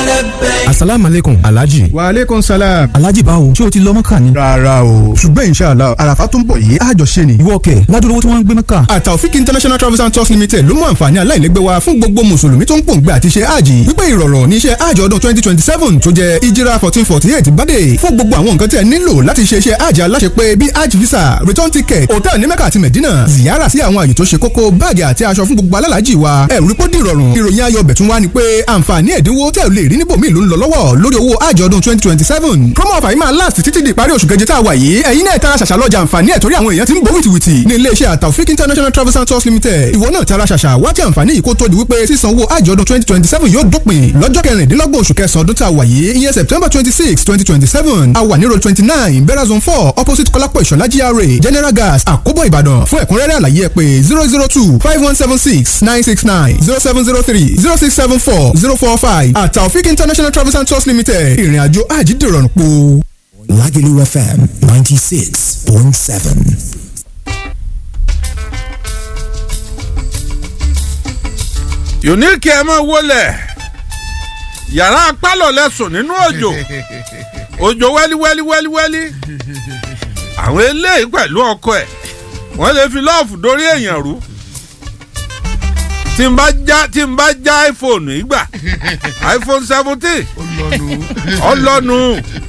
لبيك asalaamu aleykum alhaji. wa aleykum salaam. alhaji báwo ṣé o ti lọ mọ́kà ni. rárá o ṣùgbọ́n inshallah àràfà tó ń bọ̀ yìí àjọ ṣe ni. ìwọ kẹ̀ ládùúgbò tí wọ́n ń gbé mọ́kà. àtàwọ̀fík international travels and tours limited ló mú àǹfààní aláìlẹ́gbẹ́ wa fún gbogbo mùsùlùmí tó ń pòǹgbẹ àti ṣe àjì wípé ìrọ̀rọ̀ ní iṣẹ́ àjì ọdún twenty twenty seven tó jẹ́ ìjírà fourteen forty eight bàdé fún gbogbo àwọn nǹkan tí ẹ nílò láti ṣe iṣẹ́ àjì aláṣepé bíi hajj visa return ticket hotel ní mẹ́kà àti mẹ̀dínà ziyara sí àwọn àyè tó ṣe kókó báàgì àti aṣọ fún gbogbo alálàájì wa ẹ̀rù pọ́ dìrọ̀rùn ìròyìn ayọ̀ bẹ̀tún wá ni pé àǹfààní ẹ̀dínwó tẹ́ ò lè rí níbòmí ló ń lọ lọ́wọ́ lórí owó àjọ ọdún twenty twenty seven promo offer yìí máa last títí di ìparí oṣù keje tá a wà yìí ẹ̀yin náà tara ṣàṣà lọ́jà àǹfààní ẹ̀ torí àwọn èèyàn ti ń bọ̀ wìtìwìtì ní iléeṣẹ́ àtàwọ̀fík international travels and tours limited ìwọ náà tara ṣàṣà wá tí àǹfààní yìí kó tó di wípé sísan owó àjọ ọdún twenty twenty seven yóò dópin lọ́jọ́ kẹrìndínlọ́gbọ̀n oṣù kẹsàn-án ọdún tá a wà yìí ìyẹn september twenty six twenty twenty seven a wà ní road twenty nine bera zone four opposite kọ́lápọ̀ ìṣọ̀lá GRA general gas àkóbọ̀ ìbàdàn fún ẹ̀kúnrẹ́rẹ́ àlàyé ẹ pè zero zero two five one seven six nine six nine zero seven zero three zero six seven four zero four five àtàwọ̀fík international travels and tours limited ìrìn àjò àjídìrọ̀rùn po. Lagelu FM 96.7. unique ẹ máa wọlé yàrá pálọ̀ lẹ́sùn nínú òjò òjò wẹ́lí wẹ́lí wẹ́lí wẹ́lí àwọn eléyìí pẹ̀lú ọkọ ẹ̀ wọ́n lè fi lọ́ọ̀fù dórí èèyàn rú tí n bá já tí n bá já iphone ìgbà iphone seventeen ọlọ́nu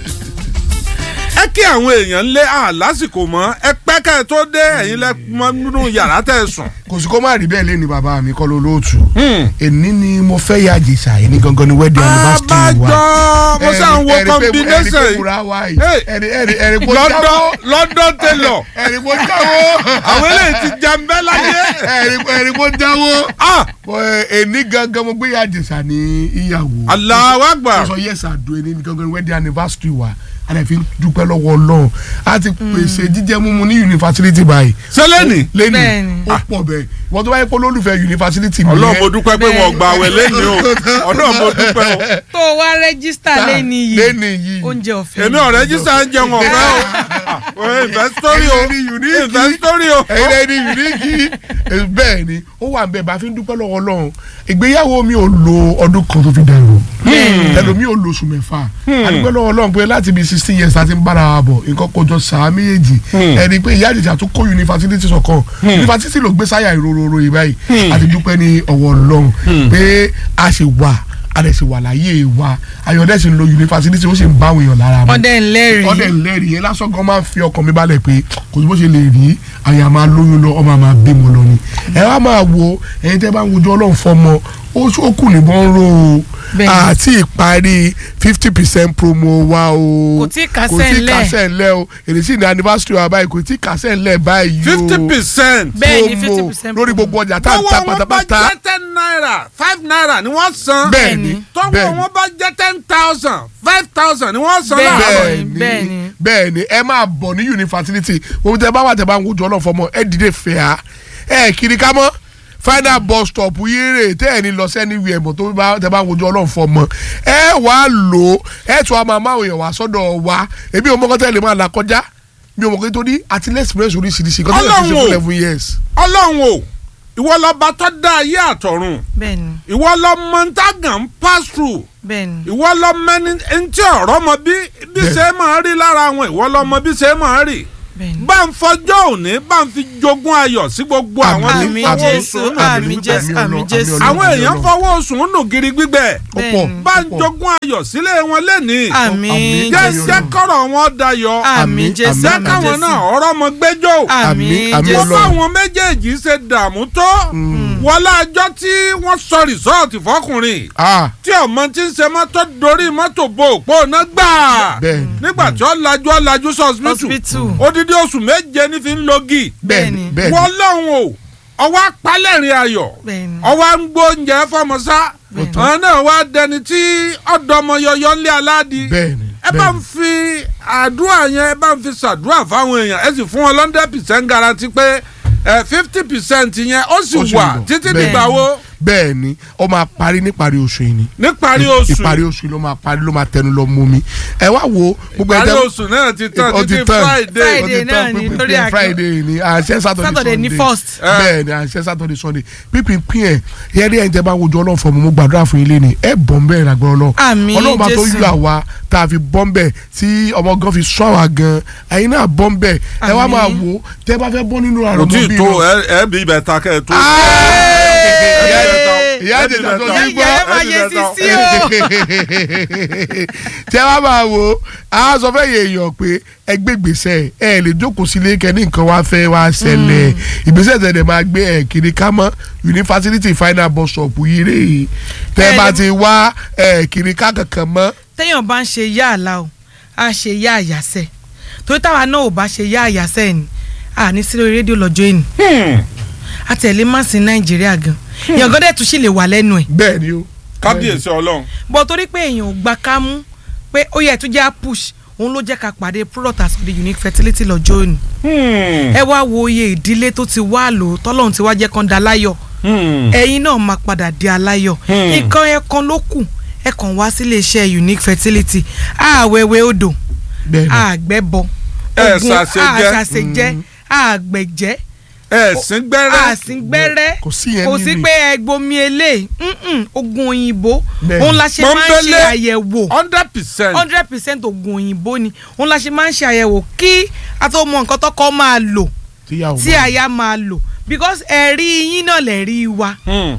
ẹ kí àwọn èèyàn lé à lásìkò mọ́ ẹ pẹ́ ká ẹ tó dé ẹ̀yin lẹ mọ́ nínú yàrá tẹ̀ sùn. kò sí kó má rí bẹ́ẹ̀ lé ní bàbá mi kọ́ ló lóòtú èní ni mo fẹ́ yà jèsà èní gangan ni wedding anniversary wa abájọ mo sàn wo combination ẹ̀rí yìí pé múra wa yìí Hey. ẹ̀rí ẹ̀rí ẹ̀rí kó london jáwọ́ london tailor ẹ̀rí kó jáwọ́ àwọn eléyìí ti jàmbẹ́ láyé. ẹ̀rí ẹ̀rí kó jáwọ́ ah Bọ́, èní gangan mo gbé yà jèsà ní ìyàwó Allahu mo Akbar sọ yes àdó ẹni ní gangan ni wedding anniversary wa a lè fi dúpẹ́ lọ́wọ́ ọlọ́run a ti pèsè jíjẹ mímu ní yunifásitì báyìí sẹ́lẹ̀nì lẹ́nu Bẹ́ẹ̀ni. ó pọ̀ bẹ́ẹ̀ wọ́n tó bá yẹ kó lólùfẹ́ yunifásitì mi ọlọ́run yẹn, mo dúpẹ́ pé wọn gbà wẹ̀ lẹ́ni o ọlọ́run mo dúpẹ́ o tó o wá rẹ́gísítà lẹ́ni yìí lẹ́ni yìí oúnjẹ ọ̀fẹ́ èmi ọ̀rẹ́ jísà ń jẹun ọ̀fẹ́ o ìfẹ́ sórí o Ẹ̀yin lẹni unique. ìfẹ́ sórí o. ẹ̀yin lẹ́ni yunifásitì bẹ́ẹ̀ ni ó wà ń bẹ̀ bá fi ń dúpẹ́ lọ́wọ́ ọlọ́run ìgbéyàwó mi ò lo ọdún kan tó fi dẹrù ẹlòmí ò lo oṣù mẹ́fà àdúgbò lọ́wọ́ ọlọ́run pé láti bí sixteen years láti ń bára wa bọ̀ nǹkan kọjọ sàá méjèèjì ẹni pé ìyá àjèjì àtúkọ yunifásitì sọ̀kan yunifásitì ló gbé sáyà ìrororo yìí báyìí àti dúpẹ́ ní ọwọ́ ọlọ́run pé a ṣe wà a lè ṣe wà láyé wa ayọ̀dẹ̀ sì ń lo yunifásitì ó sì ń bá àwọn èèyàn lára mu ọdẹ ńlẹ́rìí ọdẹ ńlẹ́rìí yẹn lásán gan máa ń fi ọkàn mi balẹ̀ pé kò sí bó ṣe lè rí àyà máa lóyún lọ ọmọ máa bímọ lọ ni ẹ wá máa wo ẹyin tẹ́ bá ń wojú ọlọ́run fọmọ ó ó kù níbọn ń ro o Bẹ́ẹ̀ni. àti ìparí fifty percent promo wa o Kò tí ì kásẹ̀ kò tí ì ńlẹ̀. kásẹ̀ ńlẹ̀ o èrè sí ní anniversary wa báyìí kò tí ì kásẹ̀ ńlẹ̀ báyìí o fifty percent bẹ́ẹ̀ ni promo fifty percent lórí gbogbo ọjà tá à ń tọ́wọ́ ta wọn bá pátápátá jẹ́ ten naira five naira ni wọ́n san bẹ́ẹ̀ni tọ́wọ́ bẹ́ẹ̀ni wọn bá jẹ́ ten thousand five thousand ni wọ́n san Bẹ́ẹ̀ni. láàárọ̀ bẹ́ẹ̀ni bẹ́ẹ̀ni. bẹ́ẹ̀ni ẹ máa bọ̀ ní yunifásitì gbogbo tẹ bá wà tẹ bá ń wojú ọlọ́run fọmọ ẹ dìde fẹ́ẹ́ ẹ kiri ká mọ́ final bus stop yéèrè tẹ́ ẹ̀ ní lọ sẹ́ni wí ẹ̀mọ́ tó bá tẹ bá ń wojú ọlọ́run fọmọ ẹ wà á lò ó ẹ tún a máa máa èèyàn wá sọ́dọ̀ wa èmi ò mọ́kọ́ tẹ́ lè máa là kọjá mi ò mọ̀ pé torí àti lẹ́sìpírẹ́sì oríṣiríṣi kọ́ tó lè fi ṣe Ọlọ́run o. fún eleven years. ọlọ́run o ìwọ lọ́ba tó dá ayé àtọ̀run bẹ́ẹ̀ni ìwọ lọ mọ ntàgàn pass through bẹ́ẹ̀ni ìwọ lọ mẹni ntí ọ̀rọ̀ mọ bí bí Bẹ́ẹ̀. ṣe máa rí lára wọn ìwọ lọ mọ bí ṣe máa rí bẹ́ẹ̀ni. bá ń fọjọ́ òní bá ń fi jogún ayọ̀ sí gbogbo àwọn tí ń Àmín fọwọ́ Jésù, sùn nù àmín gírí Jésù, gbígbẹ àmín Ọlọ́run, Jésù. àmín àwọn Ọlọ́run, èèyàn àmín fọwọ́ sùn nù gírí gbígbẹ ó pọ̀ bá ń ó pọ̀. jogún ayọ̀ sílé wọn lẹ́nìí àmín Àmín. jẹ́ Jésù jẹ́ kọ́rọ̀ wọn dayọ̀ àmín Àmín, Jésù jẹ́ àmín, káwọn Jésù. náà ọ̀rọ̀ mọ gbẹ́jọ́ àmín àmín wọ́n Jésù Ọlọ́run. báwọn méjèèjì ṣe dààmú tó wọ́n lájọ́ tí wọ́n sọ rìsọ́ọ̀tì fọkùnrin Ah, tí ọmọ tí ń ṣe mọ́tò dorí mọ́tò bo òpó náà gbà Bẹ́ẹ̀ni. nígbà tí ó lajú ó lajú sí hospital Hospital. odidi oṣù méje ní fi ń logi bẹ́ẹ̀ni Bẹ́ẹ̀ni. bẹ́ẹ̀ni wọ́n lọ́hùn o ọwọ́ apálẹ̀rìn ayọ̀ Bẹ́ẹ̀ni. ọwọ́ ń gbóúnjẹ fọmọsá Bẹ́ẹ̀ni. àwọn náà wá dẹni tí ọ̀dọ́mọ yọyọ ńlẹ̀ aládìí bẹ́ẹ̀ni ẹ bá ń fi àdúrà yẹn ẹ bá ń fi ṣàdúrà fáwọn èèyàn ẹ sì fún wọn hundred percent guarantee pé fifty percent yẹn ó sì Ó sì wà lọ. títí Bẹ́ẹ̀ni. dìgbà wo bẹ́ẹ̀ ni ó máa parí níparí oṣù yìí ni níparí oṣù ìparí oṣù yìí ló máa parí ló máa tẹnu lọ mú mi ẹ wá wo gbogbo ìparí ẹ̀dá- oṣù náà ti tán ó ti títí tán. friday ó ti Friday náà tán, ni, pínpín torí pín àjọ- friday ni àṣẹ saturday Saturday ni sunday first. bẹ́ẹ̀ ni àṣẹ saturday sunday pínpín pín ẹ̀ yẹ́n ní ẹ̀ ń tẹ́ bá wojú ọlọ́run fún mi mo gbàdúrà fún ilé ni ẹ̀ bọ́ ń bẹ́ẹ̀ lágbára ọlọ́run Àmín, ọlọ́run máa tó Jésù. yọ àwa tá a fi bọ́ ń bẹ̀ tí ọmọ gan fi sọ àwa gan ẹ̀yin náà bọ́ ń bẹ̀ ẹ wá Àmín. máa wò ó tẹ́ bá fẹ́ bọ́ nínú kò àrùn tí ì mọ́bí tó lọ. ẹ ẹ bí ibẹ̀ ta kẹ́ ẹ tó. ìyá Ẹ bí ìjẹta ibẹ̀ tó ta. ti ìyá ẹ máa yẹ sí sí o. tẹ wá máa wo a sọ fẹ́ yẹ èèyàn pé ẹ gbé gbèsè ẹ lè jókòó sílé kẹ́ni nǹkan wá fẹ́ wá ṣẹlẹ̀ ìgbésẹ̀ tẹ̀lé máa gbé ẹ kiri ká mọ́ yunifásitì final bus stop yìí rè é tẹ Ẹ bá lè- ti wá ẹ kiri ká kankan mọ́ téèyàn bá ń ṣe yá àlá o á ṣe yá àyàsẹ́ torí táwa náà ò bá ṣe yá àyàsẹ́ ni à ní sí lórí rédíò lọ́jọ́ ìní àtẹ̀lé má sí nàìjíríà gan èèyàn gọ́dẹ̀ tún sì lè wà lẹ́nu ẹ̀ bẹ́ẹ̀ ni o. kábíyèsí ọlọ́run. bọ́ torí pé èèyàn ò gba ká mú pé ó yẹ tún jẹ́ à push òun ló jẹ́ ká pàdé product as the unique fertility lọ́jọ́ òní ẹ wá wo iye ìdílé tó ti wá lò tọ́lọ́run ti wá jẹ́ kán da láyọ̀ ẹ̀yin náà máa padà di aláyọ̀ nǹkan ẹ̀kan ló kù ẹ̀kan wá sílé iṣẹ́ unique fertility àwẹ̀wẹ̀ odò bẹ́ẹ̀ ni àgbẹ̀bọ Ẹ ogun ṣàṣejẹ. àṣàṣejẹ àgbẹ̀jẹ́ ẹ̀sìn gbẹ́rẹ́ àsìngbẹ́rẹ́ kò sí yẹn kò sí nínú pé ẹgbomi eléyìí mm-mm, ogun òyìnbó Bẹ́ẹ̀ni. òun la ṣe máa ń ṣe Pọ́nbélé. àyẹ̀wò hundred percent. hundred percent ogun òyìnbó ni òun la ṣe máa ń ṣe àyẹ̀wò kí a tó mọ nǹkan tọkọ máa lò tíyàwó tí aya máa lò because ẹ̀rí yín náà lẹ̀rí wa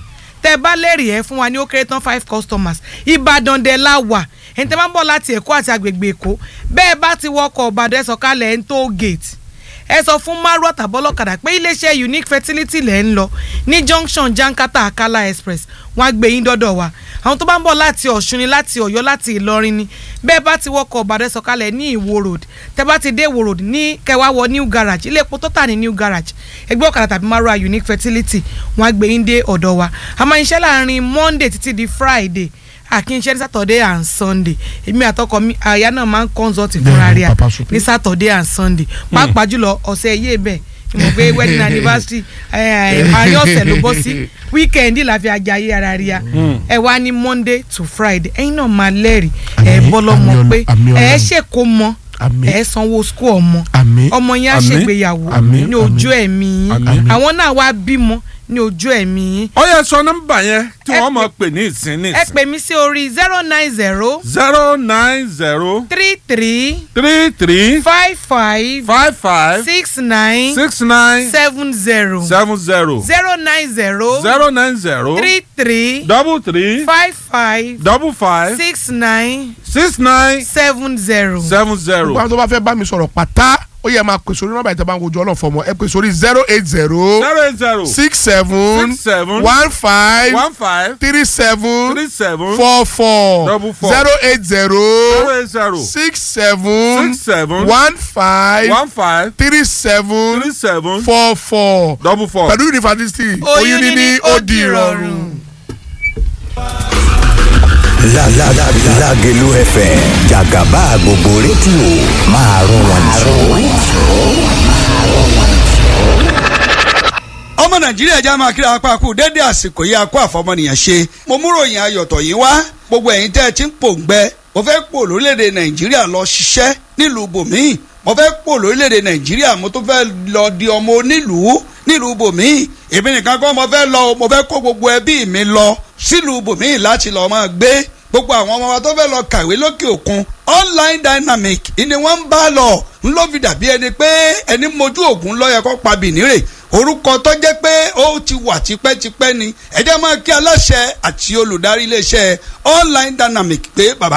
tẹ bá lẹ́rìí ẹ fún wa ní ó kéré tán five customers ìbàdàn dẹ̀ la wà ẹni tẹ máa ń bọ̀ láti èkó àti agbègbè èkó bẹ́ẹ̀ bá ti wọkọ̀ ìbàdàn ẹ sọ̀kalẹ̀ ẹ̀ ń tó gate ẹ sọ fún márùn àtàbọ́lọ́kadà pé iléeṣẹ́ unique fertility lẹ̀ ń lọ ní junction jankata akala express wọn á gbé yín dọ́dọ̀ wa àwọn tó bá ń bọ̀ láti ọ̀ṣun ni láti ọ̀yọ́ láti ìlọrin ni bẹ́ẹ̀ bá ti wọkọ̀ ìbàdàn ẹ sọ̀kalẹ̀ ní ìwó road tẹ bá ti dé ìwó road ní kẹwàá wọ new garage ilé epo tó tà ní new garage ẹgbẹ́ ọ̀kadà tàbí márùn unique fertility wọn á gbé yín dé ọ̀dọ̀ wa a máa ń ṣe láàrin monday títí di friday àkínṣe ní saturday and sunday èmi àtọkọ mi àyà náà máa ń consult fúnra Bẹ́ẹ̀ni, rẹ̀ Papa Supe. ní saturday and sunday pàápàá jùlọ ọ̀sẹ̀ yé bẹ́ẹ̀ mo gbé wedding anniversary ẹ, ẹ, àárín ọ̀sẹ̀ ló bọ́ sí weekend la fi ajayé ara rí a ẹ wá ní monday to friday ẹ̀yin náà máa lẹ́rìí ẹ Àmín, bọ́ lọ́mọ àmín pé Ọlọ́run, àmín ẹ Ọlọ́run. ṣèkó mọ Àmín. ẹ sanwó school ọmọ àmín ọmọ yẹn á Àmín. ṣègbéyàwó Àmín, ní ojú ẹ̀mí yín Àmín. àwọn náà wá bímọ ní ojú ẹ̀mí yín ó yẹ sọ nọ́mbà yẹn tí Ẹ wọ́n mọ̀ pè- pè ní ìsín ní ẹ ìsín. pè mí sí orí zero nine zero zero nine zero three three three three five five five five six nine six nine seven zero seven zero zero nine zero zero nine zero three three double three five five double five six nine six nine seven zero. seven zero. gbogbo àwọn tó bá fẹ́ bá mi sọ̀rọ̀ pátá ó yẹ máa pè sórí nọ́mbà ìtàn wojú ọlọ́run fọmọ ẹ pè sórí zero eight zero zero eight zero six seven six seven one five one five three seven three seven four four Double four. zero eight zero zero eight zero six seven six seven one five one five three seven three seven four four double four. pẹ̀lú yunifásitì Oyún níní ó di ìrọ̀rùn. La la la Lágelú FM Jàgàbá gbogbo rédíò máa rún wọn ọmọ nàìjíríà já máa kíra apá kú dédé àsìkò yìí akó àfọmọnìyàn ṣe mo mú ròyìn ayọ̀tọ̀ yìí wá gbogbo ẹ̀yin tẹ́ ẹ ti ń pòǹgbẹ mo fẹ́ pò lórílẹ̀‐èdè nàìjíríà lọ ṣiṣẹ́ nílùú bòmíì mo fẹ́ pò lórílẹ̀‐èdè nàìjíríà mo tún fẹ́ lọ di ọmọ onílùú nílùú bòmíì èmi nìkan kọ́ mo fẹ́ lọ o, mo fẹ́ kó gbogbo ẹbí mi lọ sílùú bòmíì láti lọ́ọ́ máa gbé gbogbo àwọn ọmọ wa tó fẹ́ lọ kàwé lókè òkun online dynamic ni wọ́n ń bá lọ ń ló fi dàbí ẹni pé ẹni mojú ògùn lọ́yẹ kó pa bìnírè orúkọ tó jẹ́ pé ó ti wà tipẹ́tipẹ́ ni ẹ jẹ́ máa kí aláṣẹ àti olùdarí iléeṣẹ́ online dynamic pé bàbá